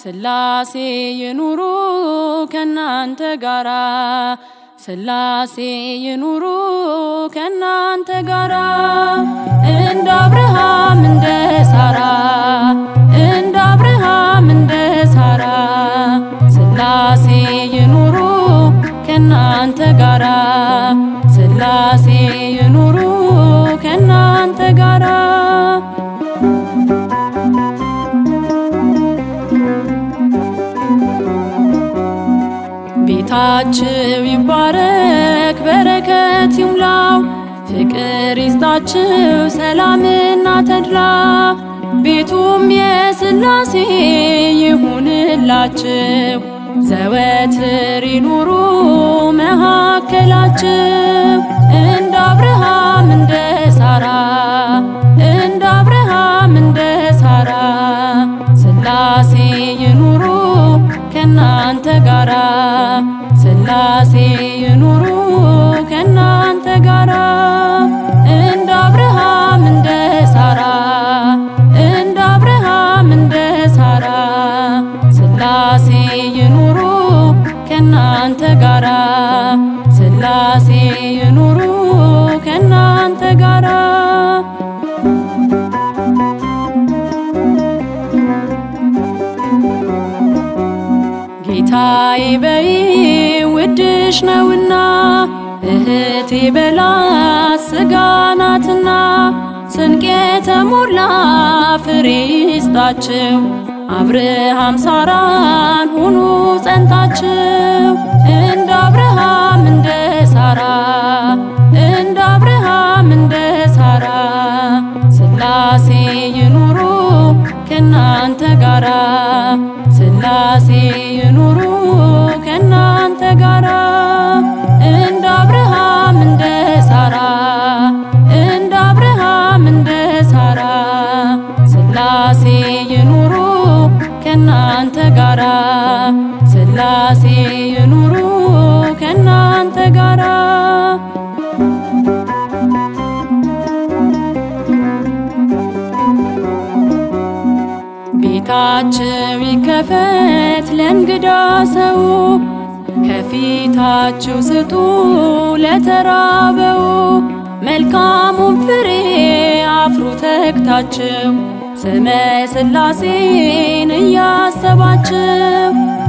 ስላሴ ይኑሩ ከናንተ ጋራ ስላሴ ይኑሩ ከናንተ ጋራ እንደ አብርሃም እንደ ሳራ እንደ አብርሃም እንደ ሳራ ስላሴ ይኑሩ ከናንተ ጋራ ስላሴ ይኑሩ ከናንተ ጋራ ቤታችሁ ይባረክ በረከት ይሙላው ፍቅር ይስጣችሁ ሰላምና ተድላ ቤቱም የስላሴ ይሁንላችሁ ዘወትር ይኑሩ መካከላችሁ እንደ አብርሃም እንደ ሳራ እንደ አብርሃም እንደ ሳራ ስላሴ ይኑሩ ከናንተ ጋራ ስላሴ ይኑሩ ከናንተ ጋራ እንደ አብርሃም እንደ ሳራ እንደ አብርሃም እንደ ሳራ ስላሴ ይኑሩ ከናንተ ጋራ ስላሴ ይኑሩ ከናንተ ጋራ ጌታዬ በይ ውድሽ ነውና እህቴ በላት ስጋ ናትና ስንቄ የተሞላ ፍሬ ይስጣችሁ አብርሃም ሳራን ሁኑ ጸንታችሁ እንደ አብርሃም እንደ ሳራ እንደ አብርሃም እንደ ሳራ ስላሴ ይኑሩ ከናንተ ጋራ ስላሴ ይኑሩ ከናንተ ጋራ እንደ አብርሃም እንደ ሳራ እንደ አብርሃም እንደ ሳራ ስላሴ ይኑሩ ከናንተ ጋራ ስላሴ ይኑሩ ከናንተ ጋራ ቤታችሁ ይከፈት ለእንግዳ ሰው ከፊታችሁ ስጡ ለተራበው መልካሙን ፍሬ አፍሩ ተግታችሁ ስመ ስላሴን እያሰባችሁ